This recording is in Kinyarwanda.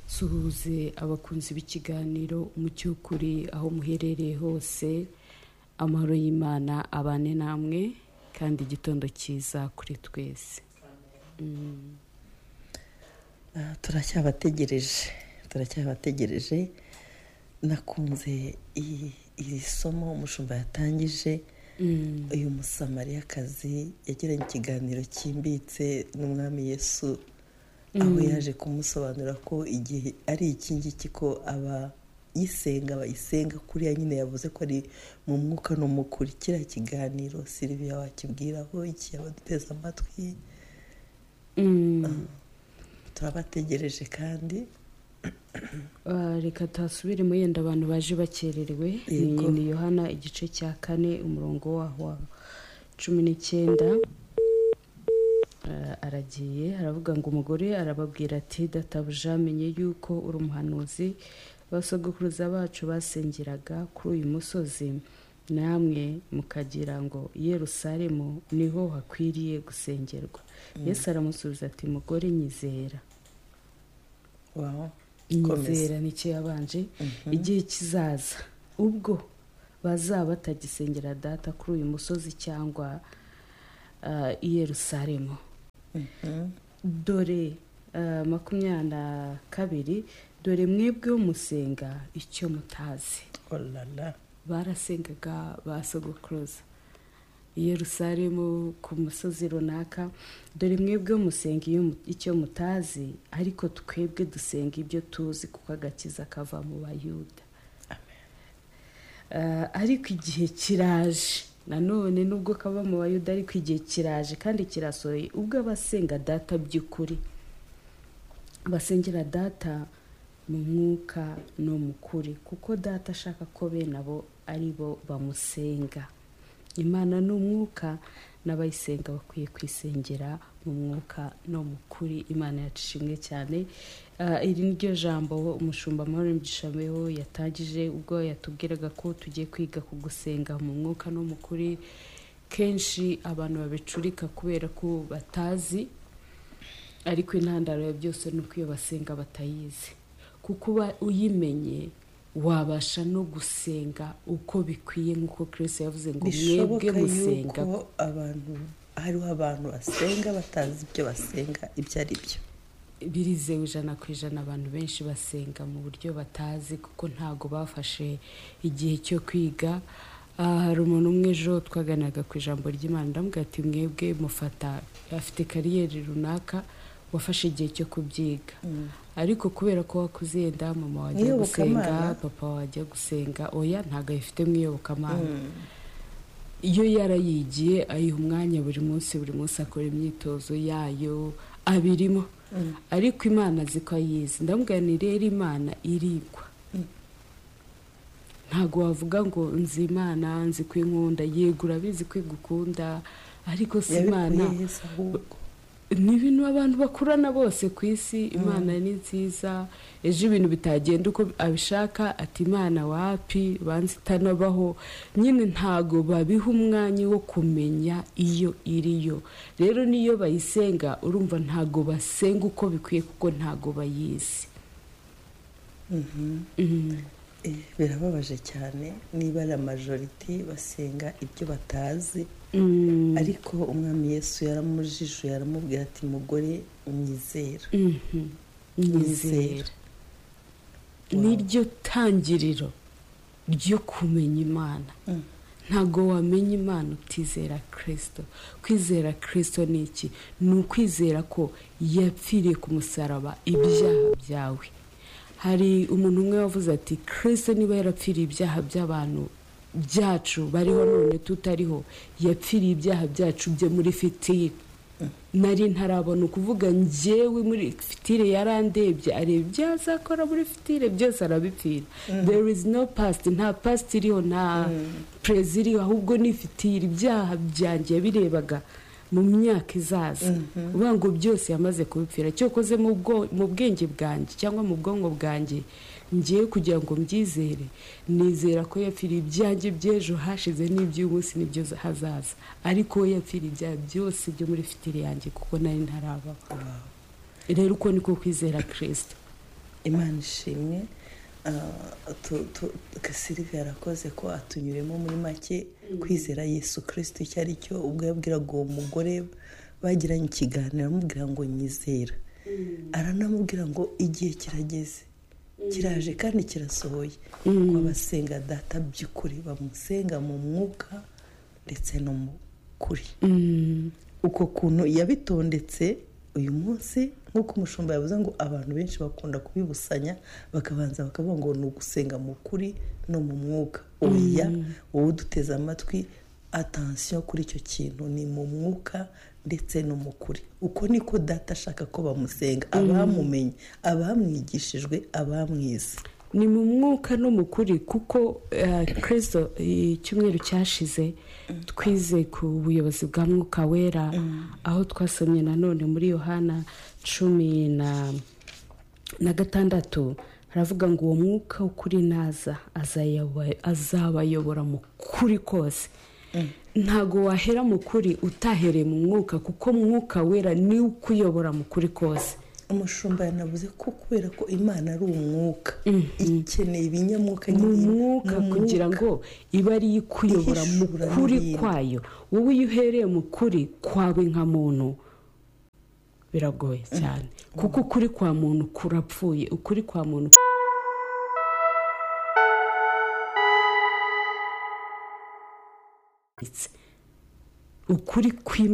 suhuze abakunzi b'ikiganiro umucyo w'ukuri aho muherereye hose amahoro y'imana abane namwe kandi igitondo cyiza kuri twese turacyabategereje turacyabategereje nakunze iri somo umushumba yatangije uyu musamariyakazi yagiranye ikiganiro cyimbitse n'umwami yesu aho yaje kumusobanura ko igihe ari iki ngiki ko abayisenga bayisenga kuriya nyine yavuze ko ari mu mwuka no mu kuri kiriya kiganiro siriviya wakibwiraho iki abaduteze amatwi turabategereje kandi reka tuhasubiremo yenda abantu baje bakererewe ni yohana igice cya kane umurongo waho wa cumi n'icyenda aragiye aravuga ngo umugore arababwira ati databuja amenye yuko uri umuhanuzi abasogokuruza bacu basengeraga kuri uyu musozi namwe mukagira ngo Yerusalemu niho hakwiriye gusengerwa yesu aramusubiza ati mugore nyizera nyizera nicyo yabanje igihe kizaza ubwo bazaba batagisengera data kuri uyu musozi cyangwa i Yerusalemu dore makumyabiri na kabiri dore mwebwe musenga icyo mutazi barasengaga ba sogokuruza Yerusalemu ku musozi runaka dore mwebwe musenga icyo mutazi ariko twebwe dusenga ibyo tuzi kuko agakiza kava mu bayuda ariko igihe kiraje nanone nubwo kaba mu bayuda ariko igihe kiraje kandi kirasohoye ubwo abasenga data by'ukuri basengera data mu mwuka no mu kuri kuko data ashaka ko bene abo ari bo bamusenga imana ni umwuka n'abayisenga bakwiye kwisengera mu mwuka no mu kuri imana yacu ishimwe cyane iri ni ryo jambo umushumba amahoro n'igishamiho yatangije ubwo yatubwiraga ko tugiye kwiga ku gusenga mu mwuka no mu kuri kenshi abantu babicurika kubera ko batazi ariko intandaro ya byose ni uko iyo basenga batayizi kuko uba uyimenye wabasha no gusenga uko bikwiye nk'uko kirisi yavuze ngo mwebwe musenga abantu hariho abantu basenga batazi ibyo basenga ibyo ari byo birizewe ijana ku ijana abantu benshi basenga mu buryo batazi kuko ntabwo bafashe igihe cyo kwiga hari umuntu umwe ejo twaganaga ku ijambo ry'imana ndamubwira ati mwebwe mufata afite kariyeri runaka wafashe igihe cyo kubyiga ariko kubera ko wakuze yenda mama wajya gusenga papa wajya gusenga oya ntabwo ayifite mw'iyobokamana iyo yarayigiye ayiha umwanya buri munsi buri munsi akora imyitozo yayo abirimo ariko imana azi ko ayizi ndamubwira rero imana irigwa ntabwo wavuga ngo nzi imana nzi ko inkunda yegura abizi ko igukunda ariko si imana ni ibintu abantu bakurana bose ku isi imana ni nziza ejo ibintu bitagenda uko abishaka ati imana wapi banza itanabaho nyine ntago babiha umwanya wo kumenya iyo iriyo rero n'iyo bayisenga urumva ntago basenga uko bikwiye kuko ntago bayizi birababaje cyane niba ari amajoriti basenga ibyo batazi ariko umwami yesu yaramujijuye aramubwira ati mugore nyizera nyizera niryo tangiriro ryo kumenya imana ntabwo wamenya imana utizera kirisito kwizera kirisito ni iki ni ukwizera ko yapfiriye ku musaraba ibyaha byawe hari umuntu umwe wavuze ati kirisito niba yarapfiriye ibyaha by'abantu byacu bariho none tutariho yapfiriye ibyaha byacu bye muri fitire nari ntarabona ukuvuga ngewe muri fitire yarandebye areba ibyo yazakora muri fitire byose arabipfira there is no past nta past iriho nta perezida iriho ahubwo ni fitire ibyaha byanjye yabirebaga mu myaka izaza uvuga ngo byose yamaze kubipfira cyokoze mu bwenge bwanjye cyangwa mu bwonko bwanjye ngiye kugira ngo mbyizere nizera ko yapfiriye ibyanjye by'ejo hashize n'iby'umunsi n'ibyo hazaza ariko we yapfiriye ibyaha byose byo muri fitire yanjye kuko nari ntarabaho rero uko niko kwizera kirisita imana ishimwe gasirive yarakoze ko atunyuremo muri make kwizera yesu kirisiti icyo ari cyo ubwo yabwiraga uwo mugore bagiranye ikiganiro amubwira ngo nyizera aranamubwira ngo igihe kirageze kiraje kandi kirasohoye ngo abasenga data by'ukuri bamusenga mu mwuka ndetse no mu kuri uko kuntu yabitondetse uyu munsi nk'uko umushumba yavuze ngo abantu benshi bakunda kubibusanya bakabanza bakavuga ngo ni ugusenga mu kuri no mu mwuka oya wowe uduteze amatwi atansiyo kuri icyo kintu ni mu mwuka ndetse no mu kuri uko niko data ashaka ko bamusenga abamumenye abamwigishijwe abamwize ni mu mwuka no mu kuri kuko kirisito icyumweru cyashize twize ku buyobozi bwa mwuka wera aho twasomye nanone muri yohana cumi na gatandatu haravuga ngo uwo mwuka ukuri naza azabayobora mu kuri kose ntago wahera mu kuri utahereye mu mwuka kuko mwuka wera ni ukuyobora mu kuri kose umushumba yanavuze ko kubera ko imana ari umwuka ikeneye ibinyamwuka ni umwuka kugira ngo ibe ari yo ikuyobora mu kuri kwayo wowe iyo uhereye mu kuri kwawe nka muntu biragoye cyane kuko ukuri kwa muntu kurapfuye ukuri kwa muntu ukuri kw'imana